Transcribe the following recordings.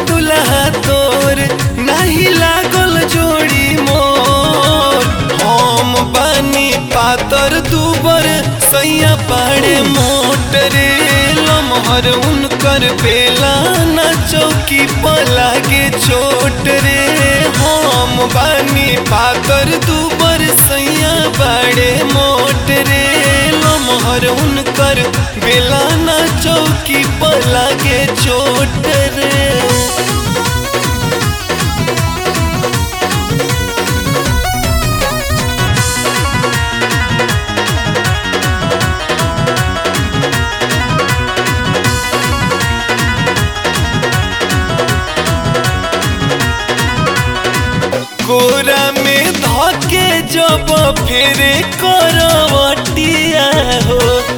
दुल्हा तोर नहीं लागल जोड़ी मोर हम बानी पातर दुबर सैया पाड़े मोटरे लमहर उनकर बेला न चौकी पलागे छोट रे हम बानी पातर दुबर सैया बाड़े मोटरे लमहर उनकर बेला न चौकी पलागे छोट रे गोरा में धके जब फेरे करवटिया हो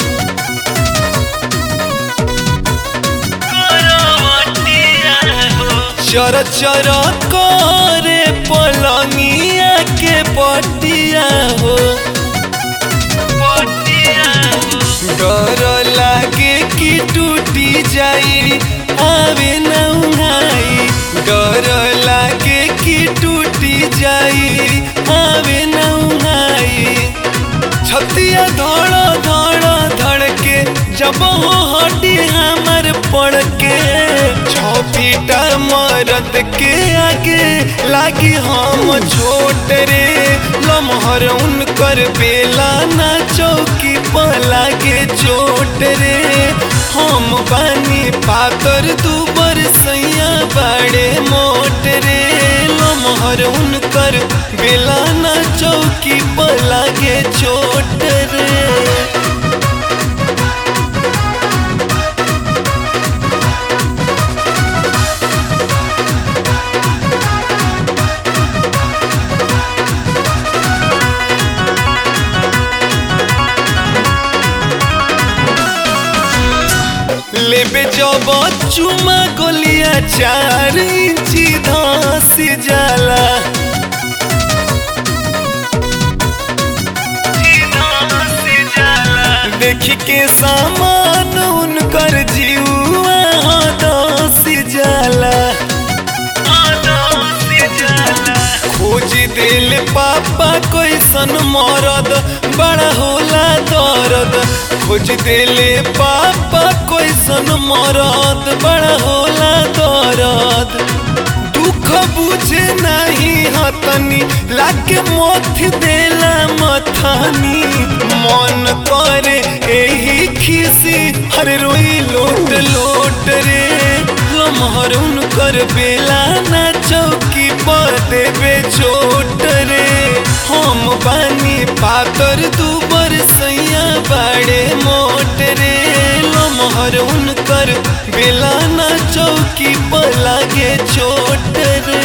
चर चर करे पलंगिया के पटिया हो डर लागे कि टूटी जाई आवे न उहाई डर लागे कि टूटी जाई आवे न उहाई छतिया धड़ धड़ धड़ के जब हो हटी हमर पड़ के छपीटा मरद के आगे लागी हम छोट रे लमहर उनकर बेला ना चौकी पलागे चोट रे हम बानी पातर दुबर सैया बड़े मोट रे लमहर उनकर बेला ना चौकी पलागे चोट रे लेबे जब चुमा गोलिया चार इंची धस जाला देखी के सामान उनकर जीवा दस जाला खोज दिल पापा कैसन मरद बड़ा होला दर्द खोज दिल पापा कैसन मरद बड़ा होला दर्द दुख बुझे नहीं हतनी लागे मथ देला मथानी मन करे एही खिसी हर रोई लोट लोट रे लमहर उनकर बेला ना चौकी पर देवे चोट रे हम बानी पातर दुबर सैया बड़े मोट रे लमहर उनकर बेला ना चौकी पर लागे चोट रे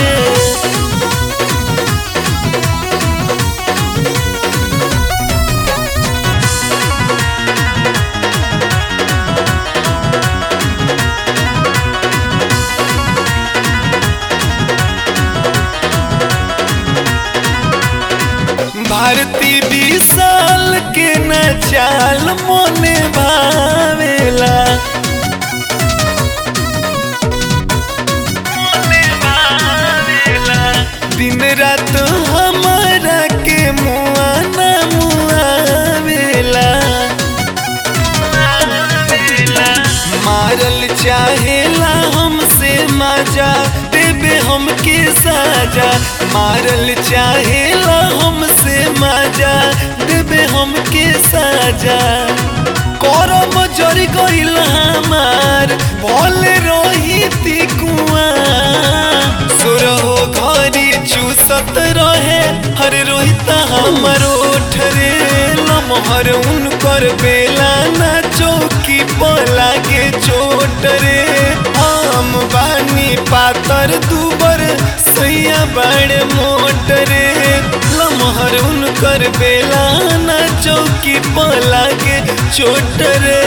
भारती विशाल के न चाल मोने भावेला दिन रात हमारा के मुआ न मुआवेला मारल चाहेला हमसे मजा देवे हमके साजा मारल चाहेला हमसे मजा देवे हमके साजा करम जरी गइल हमार भले रही ती कुआ सुरहो घरी चूसत रहे हर रोहिता हमर ओठरे लमहर उनकर बेला ना चौकी पलागे चोट रे हम बानी पातर दुबर सैया बड़े मोट रे लमहर उनकर बेला ना चौकी पलागे चोट रे